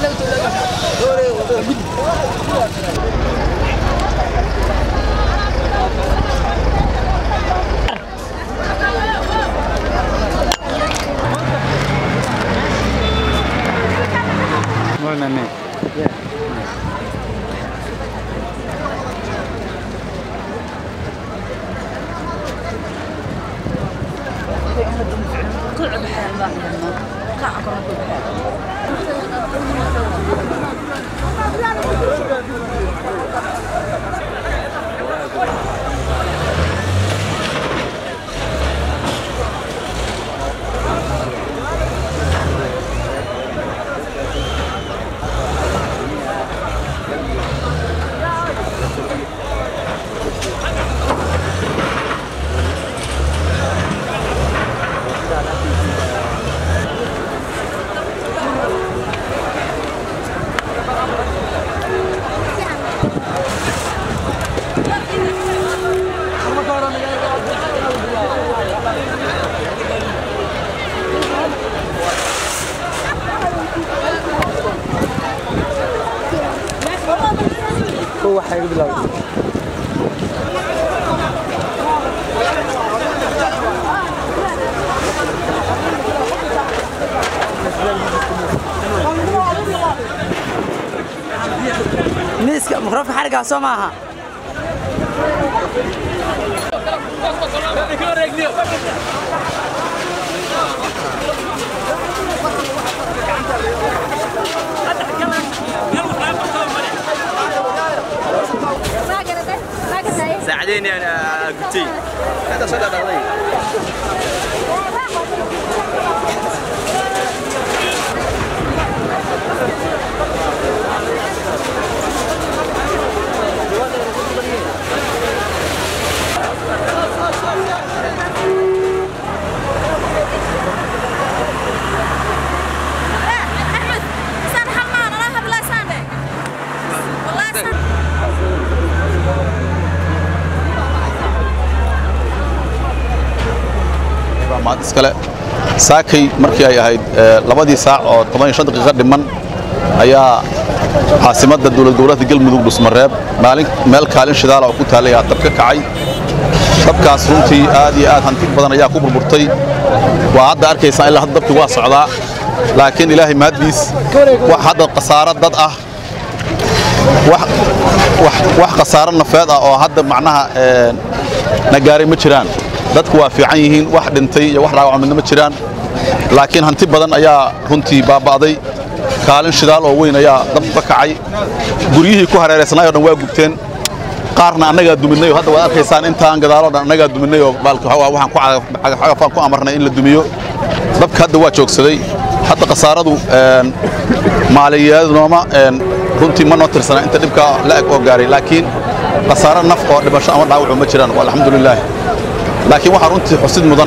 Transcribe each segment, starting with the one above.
miiska mikrofonka xarigaa soo maaha ساعديني انا قلتي هذا صدى دغري maad iskale saakay markii ay ahayd labadii saac oo toban iyo shan daqiiqo dhiman ayaa caasimadda dowlad goboleedka galmudug dhusmareeb maalin meel kaalin shidaala oo ku taallay ayaa dab ka kacay dabkaas runtii aad iyo aad hanti badan ayaa ku burburtay waa hadda arkaysaan ilaa hadda dabkii waa socdaa laakiin ilaahay mahaddiis wax hadda khasaaro dad ah wax khasaaro nafeed ah oo hadda macnaha na gaaray ma jiraan dadku waa fiican yihiin wax dhintay iyo wax dhaawac midna ma jiraan laakiin hanti badan ayaa runtii baaba'day kaalin shidaal oo weyn ayaa dabku ka kacay guryihii ku hareeraysnaay oo dhan waa gubteen qaarna annagaa duminay oo hadda waad arkaysaan intaan gadaaloo dhan annagaa duminay oo waxaan ku cagafaan ku amarnay in la dumiyo dabka hadda waa joogsaday hadda khasaaradu maaliyadooma runtii ma noo tirsana inta dhibka la'eg oo gaaray laakiin khasaaro naf oo dhimasho ama dhaawacu ma jiraan alxamdulilaah laakiin waxaa runtii xusid mudan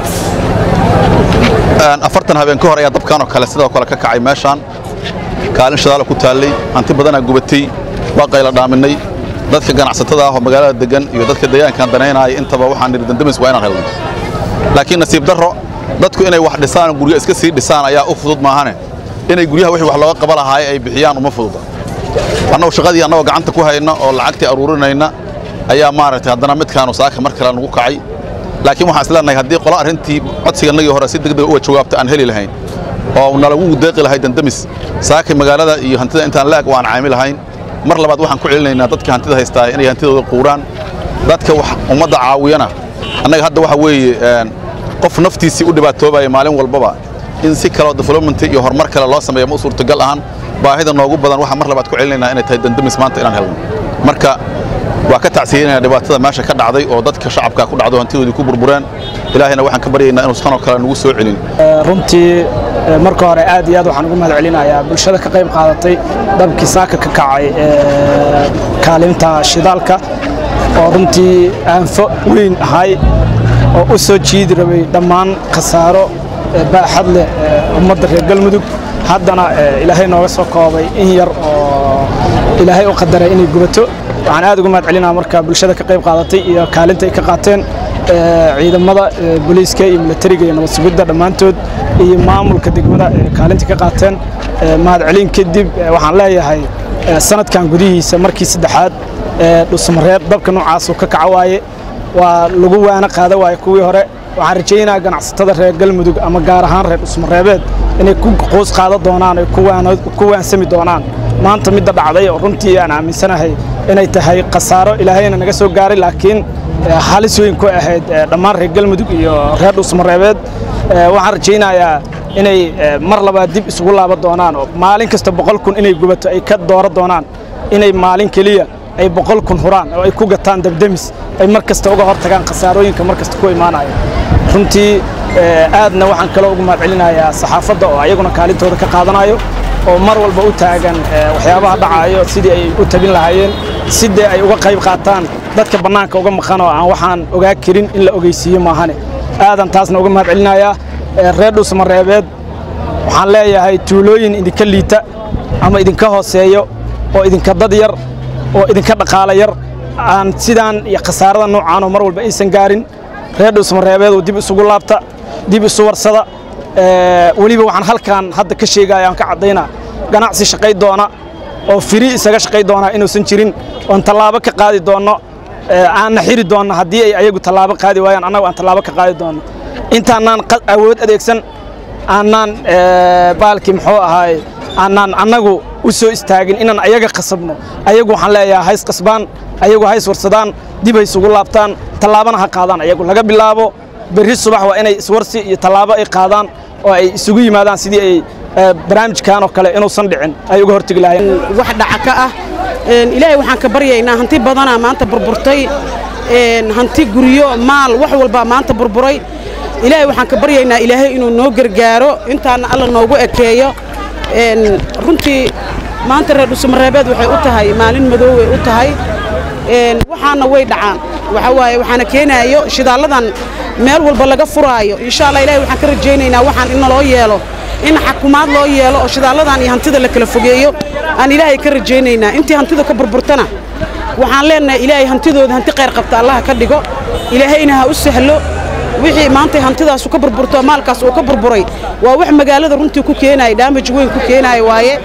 afartan habeen ka hor ayaa dabkanoo kale sidoo kale ka kacay meeshaan kaalin shidaalo ku taallay hanti badanaa gubatay waa qayla dhaaminay dadka ganacsatada ah oo magaalada degan iyo dadka deegaankan danaynaya intaba waxaan nidhi dandamis waa inaan helno laakiin nasiib darro dadku inay wax dhisaan oo guryo iska sii dhisaan ayaa u fudud maahane inay guryaha wixii wax looga qaba lahaay ay bixiyaan uma fududa annagoo shaqadii annagoo gacanta ku hayna oo lacagtii aruurinayna ayaa maaragtay haddana midkaanu saaka mar kale nagu kacay laakiin waxaan isleenahay haddii qola arrintii codsigannagii hore si degdega uga jawaabta aan heli lahayn oo nalagu deeqi lahay dandamis saakay magaalada iyo hantida intaan la-eg waan caami lahayn mar labaad waxaan ku celinaynaa dadka hantida haystaa inay hantidooda quuraan dadka ummadda caawiyana annaga hadda waxa weeye qof naftiisii u dhibaatoobaya maalin walbaba in si kaleo development iyo horumar kale loo sameeyo ma u suurtagal ahan baahida noogu badan waxaan mar labaad ku celinaynaa inay tahay dandamis maanta inaan helno marka waa ka tacsiyeynaya dhibaatada meesha ka dhacday oo dadka shacabka ku dhacdo hantidoodii ku burbureen ilaahayna waxaan ka baryaynaa inuu tanoo kale nagu soo celin runtii marka hore aad iyo aad waxaan ugu mahad celinayaa bulshada ka qayb qaadatay dabkii saaka ka kacay kaalinta shidaalka oo runtii aanfo weyn ahay oo u soo jiidi rabay dhammaan khasaaro baaxad leh ummadda reer galmudug haddana ilaahay nooga soo koobay in yar oo ilaahay u qadaray inay gubato waxaan aad ugu mahad celinaa marka bulshada ka qayb qaadatay iyo kaalinta ay ka qaateen ciidamada booliiska iyo milatariga iyo nabad sugidda dhammaantood iyo maamulka degmada kaalinta ka qaateen mahadcelin kadib waxaan leeyahay sanadkan gudihiisa markii saddexaad dhusmareeb dabka noocaasuu ka kaca waaye waa lagu waana qaada waaye kuwii hore waxaan rajaynayaa ganacsatada reer galmudug ama gaar ahaan reer dhusmareebeed inay ku qoos qaada doonaan ay ku waansami doonaan maanta midda dhacday oo runtii aan aaminsanahay inay tahay khasaaro ilaahayna naga soo gaaray laakiin halis weyn ku ahayd dhammaan reer galmudug iyo reer dhusmareebeed waxaan rajaynayaa inay mar labaad dib isugu laaban doonaan oo maalin kasta boqol kun inay gubato ay ka dooro doonaan inay maalin keliya ay boqol kun huraan oo ay ku gataan dabdemis ay mar kasta uga hor tagaan khasaarooyinka mar kasta ku imaanaya runtii aadna waxaan kaloo ugu mahadcelinayaa saxaafadda oo ayaguna kaalintooda ka qaadanayo oo mar walba u taagan waxyaabaha dhacayo sidii ay u tabin lahaayeen sidee ay uga qayb qaataan dadka bannaanka uga maqan oo aan waxaan ogaa karin in la ogeysiiyo maahane aadan taasna uga mahadcelinayaa reer dhuusmareebeed waxaan leeyahay tuulooyin idinka liita ama idinka hooseeyo oo idinka dad yar oo idinka dhaqaala yar aan sidaan iyo khasaarada noocaanoo mar walba aysan gaarin reer dhuusmareebeed oo dib isugu laabta dib isu warsada weliba waxaan halkaan hadda ka sheegaya aan ka caddaynaa ganacsi shaqay doona oo firi isaga shaqay doonaa inuusan jirin oon tallaabo ka qaadi doonno aanna xiri doonno haddii ay ayagu tallaabo qaadi waayaan annagu aan tallaabo ka qaadi doonno intaanaan awood adeegsan aanaan baalkii muxuu ahaay aanaan annagu u soo istaagin inaan ayaga qasabno ayagu waxaan leeyahay hays qasbaan ayagu hays warsadaan dib hay isugu laabtaan tallaabana ha qaadaan ayagu laga bilaabo berri subax waa inay iswarsi iyo tallaabo ay qaadaan oo ay isugu yimaadaan sidii ay barnaamijkan oo kale inuusan dhicin ay uga hortegi lahayn wax dhaca ka ah ilaahay waxaan ka baryaynaa hanti badanaa maanta burburtay hanti guryo maal wax walbaa maanta burburay ilaahay waxaan ka baryaynaa ilaahay inuu noo gargaaro intaana alla noogu ekeeyo runtii maanta reer dhusmareebeed waxay u tahay maalin madooway u tahay waxaana way dhacaan waxa waaye waxaana keenaayo shidaalladan meel walba laga furaayo insha allah ilahay waxaan ka rajaynaynaa waxaan in naloo yeelo in xakumaad loo yeelo oo shidaalladan iyo hantida la kala fogeeyo aan ilaahay ka rajaynaynaa intii hantida ka burburtana waxaan leenahay ilaahay hantidooda hanti qayr qabta allaha ka dhigo ilaahayna ha u sahlo wixii maantay hantidaasu ka burburto maalkaas uu ka burburay waa wax magaalada runtii ku keenaya dhaamaj weyn ku keenaya waaye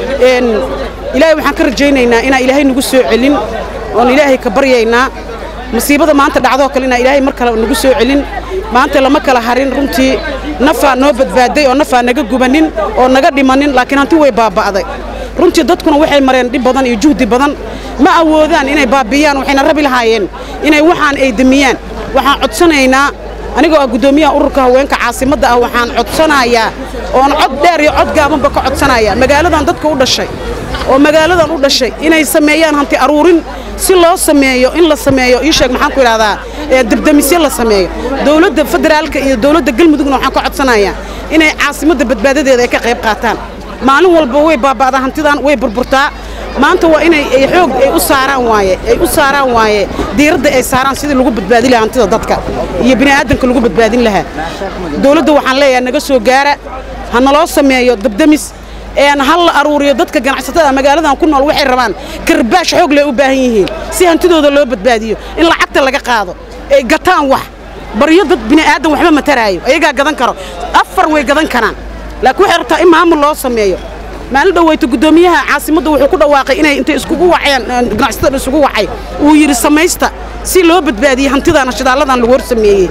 ilaahay waxaan ka rajaynaynaa inaan ilaahay nagu soo celin oon ilaahay ka baryaynaa masiibada maanta dhacdoo kale inaan ilaahay mar kale nagu soo celin maanta lama kala harin runtii nafaa noo badbaaday oo nafaa naga gubanin oo naga dhimanin laakiin hanti way baaba'day runtii dadkuna waxay mareen dhib badan iyo juhdi badan ma awoodaan inay baabiyaan waxayna rabi lahaayeen inay waxaan ay demiyaan waxaan codsanaynaa anigoo ah guddoomiyaha ururka haweenka caasimadda ah waxaan codsanayaa oon cod dheer iyo cod gaabanba ka codsanaya magaaladan dadka u dhashay oo magaaladan u dhashay inay sameeyaan hanti aruurin si loo sameeyo in la sameeyo ii sheeg maxaan ku idhahdaa debdemisyo la sameeyo dowladda federaalka iyo dowladda galmudugna waxaan ka codsanayaa inay caasimadda badbaadadeeda ay ka qayb qaataan maalin walba way baaba'daa hantidan way burburtaa maanta waa inay xoog ay u saaraan waaye ay u saaraan waaye diiradda ay saaraan sidii lagu badbaadi lahaa hantida dadka iyo bini'aadanka lagu badbaadin lahaa dowladda waxaan leeyahay naga soo gaara ha naloo sameeyo dabdemis een hal la aruuriyo dadka ganacsatada magaaladan ku nool waxay rabaan karbaash xoog leh u baahan yihiin si hantidooda loo badbaadiyo in lacagta laga qaado ay gataan wax baryo dad bini'aadan waxba mataraayo ayagaa gadan karo afar way gadan karaan laakiin waxay rabtaa in maamul loo sameeyo maalin dhoweyta guddoomiyaha caasimadda wuxuu ku dhawaaqay inay intay iskugu waceen ganacsatada isugu wacay uu yidhi samaysta si loo badbaadiyo hantidaana shidaalladan lagu hor sameeyey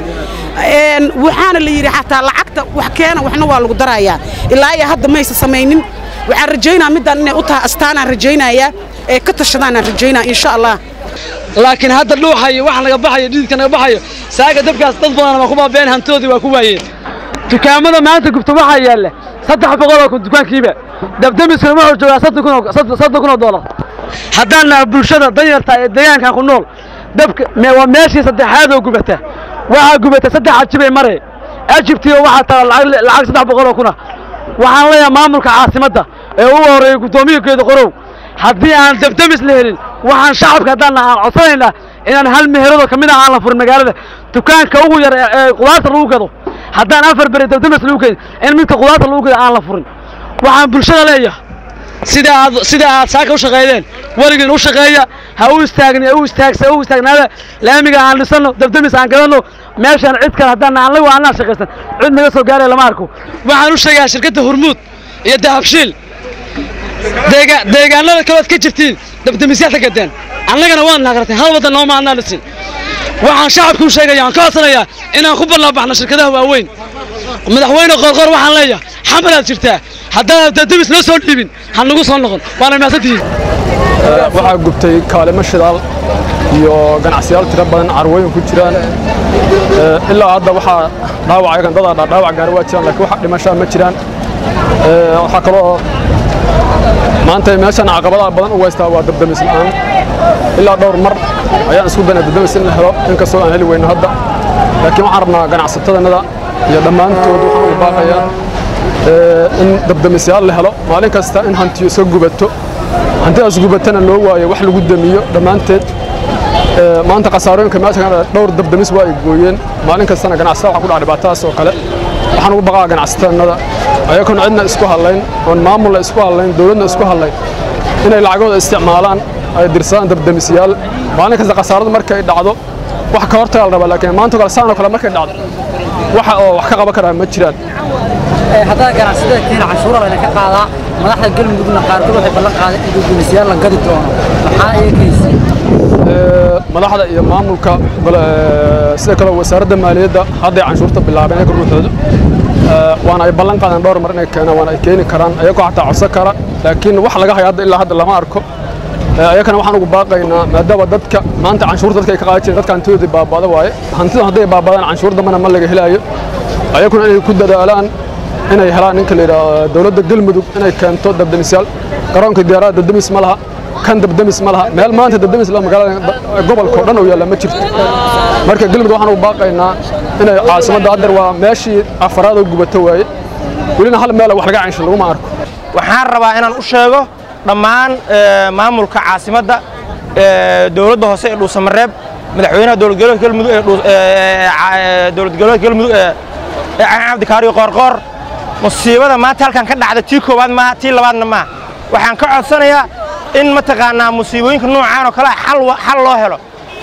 waxaana la yidhi xataa lacagta wax keena waxna waa lagu darayaa ilaa iyo hadda maysa samaynin waxaan rajaynaa middan inay u tahay astaanaan rajaynayaa ee ka tashadaanaan rajaynaa insha allah laakiin hadda dhuuxayo wax naga baxayo dhididka naga baxayo saaga dabkaas dad badan waa ku baabeen hantidoodii waa ku waayeen dukaamada maanta gubta waxaa yaalla saddex boqol oo kun dukaankiiba dabdamiskuna wuxuu joogaa soddon kun oo doolar haddaan naha bulshada danyarta ee deegaankan ku nool dabka waa meeshii saddexaad oo gubata waxaa gubata saddex ajibay mare ajibtiiba waxaa taala lacag saddex boqol oo kuna waxaan leeyahay maamulka caasimadda ee ugu horreeyey guddoomiyakeeda qorow haddii aan dabdamis la helin waxaan shacabka haddaan naha aan codsanaynaa inaan hal meherado ka mid ah aan la furin magaalada dukaanka ugu yar ee qudaarta lagu gado haddaan afar beri dabdamis lagu keenin in midka qudaarta lagu gado aan la furin waxaan bulshada leeyahay sida aad sida aad saaka u shaqeeyeen weligiin u shaqeeya ha u istaagni u istaagsa u istaagnaada laamiga aan dhisano dabdamis aan gadanno meeshaan cid kale haddaan annagu aanaa shaqaysan cid naga soo gaaray lama arko waxaan u sheegayaa shirkadda hormuud iyo dahabshiil deega- deegaanada kalood ka jirtiin dabdamisyaad ka gadeen annagana waan naagartay hal waddan nooma annaa dhisin waxaan shacabka u sheegaya aan ka codsanayaa inaan ku ballaabaxno shirkadaha waaweyn madaxweyne qoorqoor waxaan leeyahay xamalaad jirtaa haddaan dabdamis noo soo dhiibin ha nagu soo noqon waana mahadsantihiin waxaa gubtay kaalimo shidaal iyo ganacsiyaal tiro badan carwooyin ku jiraan Ee, ilaa hadda waxaa dhaawacay kan dadaa dhaawac gaari waa jiraan laakiin waxa dhimashaa ma jiraan Ee, waxaa kaloo maanta meeshan caqabadaha badan u weystaa waa dabdamis la'aan ilaa dhowr mar ayaan isku danay dabdamis in la helo inkastoo aan heli weyno hadda laakiin waxaan rabnaa ganacsatadanada iyo dhammaantood waxaan ugu baaqayaa ee, in dabdamisyaal la helo maalin kasta in hantiyo iska gubato hantidaas gubatana loo waayo wax lagu damiyo dhammaanteed Ee, maanta khasaarooyinka meesha ka dhacay dhowr dabdamis waa ay gooyeen maalin kastana ganacsatada waxaa ku dhaca dhibaatadaas oo kale waxaan ugu baqaa ganacsatadannada ayagoon cidna isku hadlayn oon maamulna isku hadlayn dowladna isku hadlayn inay lacagooda isticmaalaan ay dirsadaan dabdamisyaal maalin kasta khasaaradu markay dhacdo wax ka hortaga la rabaa laakiin maanta oo kale saan oo kale markay dhacdo waxa oo wax ka qaban karaa ma jiraan haddana ganacsatada keena canshuura layna ka qaadaa madaxda galmudugna qaarkood waxay ballan qaadeen in guddoomisiyaal la gadi doono maxaa eegaysa Ee, madaxda iyo maamulka gole- ee, sida kale wasaaradda maaliyadda hadday canshuurta bilaabeen ayaga ruuxooda Ee, waana ay ballan qaadeen dhowr mar inay keenaan waana ay keeni karaan ayagoo xataa codsan kara laakiin wax laga hayo hadda ilaa hadda lama arko Ee, ayagana waxaan ugu baaqaynaa maadaama dadka maanta canshuur dadka ay ka qaadi jireen dadka hantidoodii baabada waaye hantidan hadday baabadaan canshuur dambana ma laga helaayo ayaguna inay ku dadaalaan inay helaan ninka la yidhaahdo dowladda galmudug inay keento dabdamisyaal garoonka diyaarada dabdamis ma laha kan dabdamis ma laha meel maanta dabdamis la magaalada gobolka oo dhan oo yaalla ma jirto marka galmudug waxaan ugu baaqaynaa inay caasimadda haddeer waa meeshii afaraad oo gubato waaye welina hal meel wax laga canshin laguma arko waxaan rabaa inaan u sheego dhammaan ee, maamulka caasimadda ee, dowladda hoose ee dhuusamareeb madaxweynaha dowlad goboleedka galmudug ee Dhuus- ee, ca- ee, dowlad goboleedka galmudug ee ee caan cabdikaariyo qoorqoor musiibada maanta halkan ka dhacda tii koowaad maaha tii labaadna maaha waxaan ka codsanayaa in mataqaanaa musiibooyinka noocaan oo kale ah xal wa- xal loo helo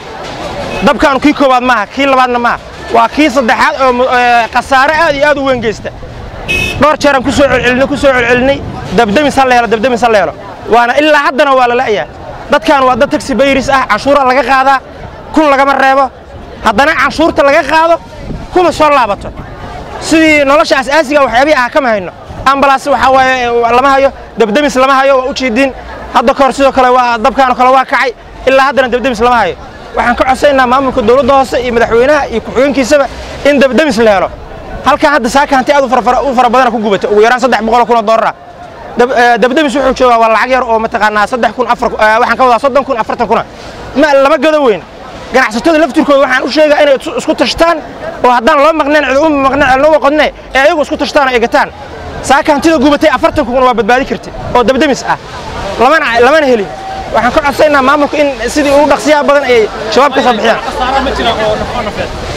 dabkaanu kii koowaad maaha kii labaadna maaha waa kii saddexaad oo mu- ee, khasaare aad iyo aad u weyn geysta dhowr jeeraan ku soo celcelinay ku soo celcelinay dabdamis ha la helo dabdamis ha la helo waana ilaa haddana waa la la'yaa dadkan waa dad taxi bayris ah canshuura laga qaadaa kun lagama reebo haddana canshuurta laga qaado kuma soo laabato sidii nolosha asaasiga waxyaabihii ah kama hayno ambalaas waxaa waaye lama hayo dabdamis lama hayo waa u jeedin hadda ka hor sidoo kale waa dabkaan oo kale waa kacay ilaa haddana dabdamis lama hayo waxaan ka codsanaynaa maamulka dowladda hoose iyo madaxweynaha iyo ku-xigeenkiisaba in dabdamis la helo halkan hadda saaka hanti aad u fara- fara- u fara badana ku gubatay ugu yaraan saddex boqol oo kun oo doolar ah Dab- eh, dabdamis wuxuu joogaa waa lacag yar oo mataqaanaa saddex kun afar eh, waxaan ka wadaa soddon kun afartan kuna ma lama gado weyn ganacsatada laftirkooda waxaan u sheegaa inay isu- isku tashtaan oo haddaan loo maqneen cid uma maqneen cid loo qodne ee ayagu isku tashtaan oo ay gataan saaka hantida gubatay afartan kun waa badbaadi kartay oo dabdamis ah lamana lamana helin waxaan ka codsanaynaa maamulka in sidii ugu dhaqsiyaha badan ay shabaab ka soo bixiyaan